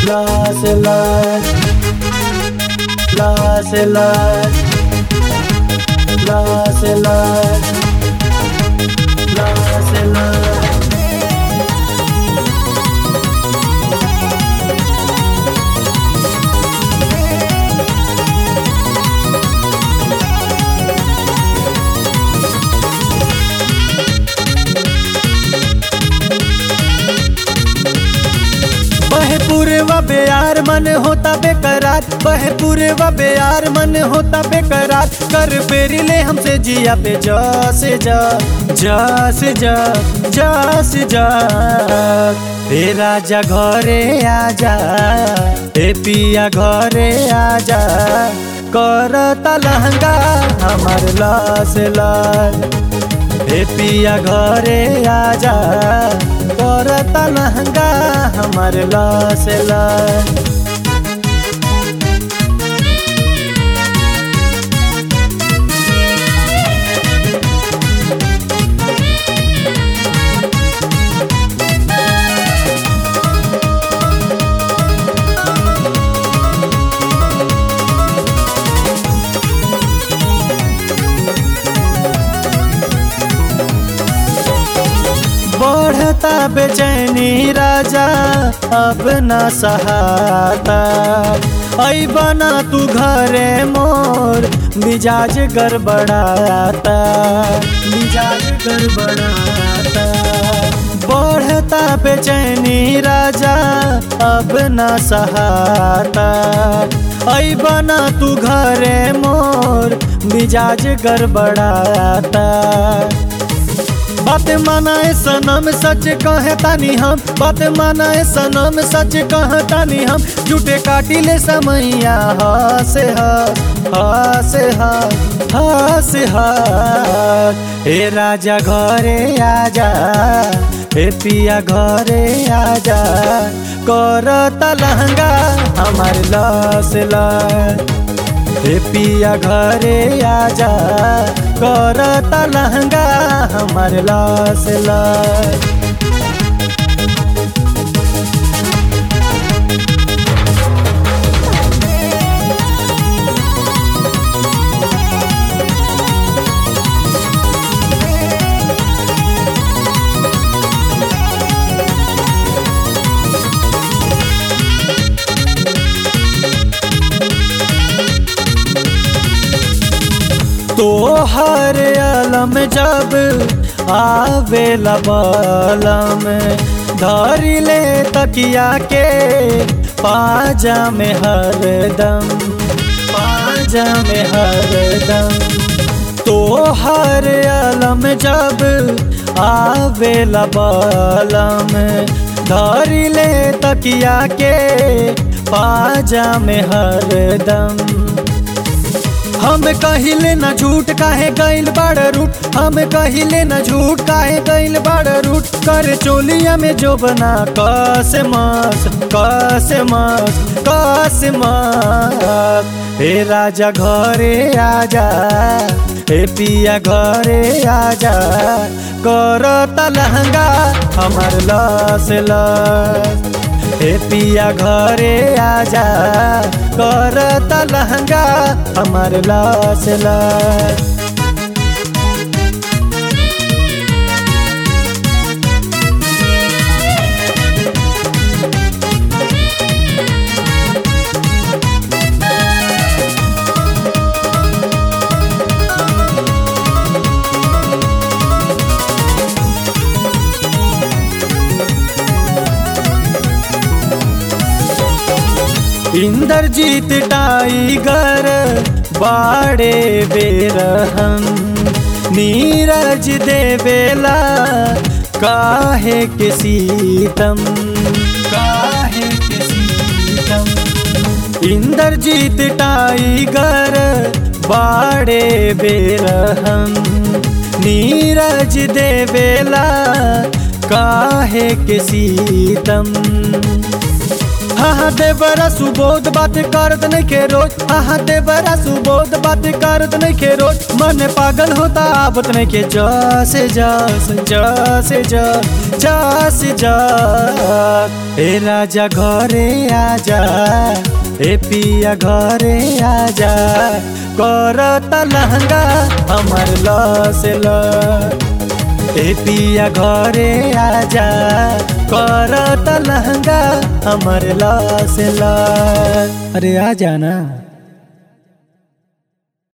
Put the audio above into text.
Lost and lost. Lost and lost. Lost and lost. Lost and lost. बहे पूरे व बेयार मन होता बेकरार बहे पूरे व बेयार मन होता बेकरार कर बेरी ले हमसे जिया पे जा से जा जा से जा जा से जा हे राजा घरे आजा हे पिया घरे आजा कर लहंगा हमार लास लाल हे पिया घरे आजा करता लहंगा हमार लास लाल बढ़ता बेचैनी राजा अब न सहाता ऐ बना तू घरे मोर मिजाज गड़बड़ाता मिजाज गड़बड़ाता बढ़ता बेचैनी राजा अब न सहाता ऐ बना तू घरे मोर मिजाज गड़बड़ाता बात मानाए सनम सच कहे तानी हम बात मानाए सनम सच कहे तानी हम झूठे काटी ले समैया हसे हसे हसे हे राजा घरे आजा हे पिया घरे आजा कर लहंगा हमार लस लस हे पिया घरे आजा करता लहंगा हमार लास लास तो हर अलम जब आवे लबलम धरी ले तकिया के पाजा में हरदम पाजा में हरदम तो हर अलम जब आवे लबलम धरी ले तकिया के पाजा में हरदम हम कहिले न झूठ काहे गइल बड़ रूट हम कहिले न झूठ काहे गइल बड़ रूट कर चोलिया में जो बना कस मास कस मास कस मास हे राजा घरे आजा हे पिया घरे आजा करता लहंगा हमार लस लस हे पिया घरे आजा करता लहंगा हमार लास लास इंद्रजीत टाइगर बाड़े बेरहम नीरज देवेला काहे के सीतम काहे के सीतम इंद्रजीत टाइगर बाड़े बेरहम नीरज देवेला काहे के सीतम हाँ देवरा सुबोध बात करत नहीं के रोज हाँ देवरा सुबोध बात करत नहीं के रोज मन पागल होता आबत नहीं के जा से जा जा से जा जा से जा ए राजा घरे आजा ए पिया घरे आजा करत लहंगा हमर लस ल ए पिया घरे आजा करत लहंगा हमर लस ल अरे आजा ना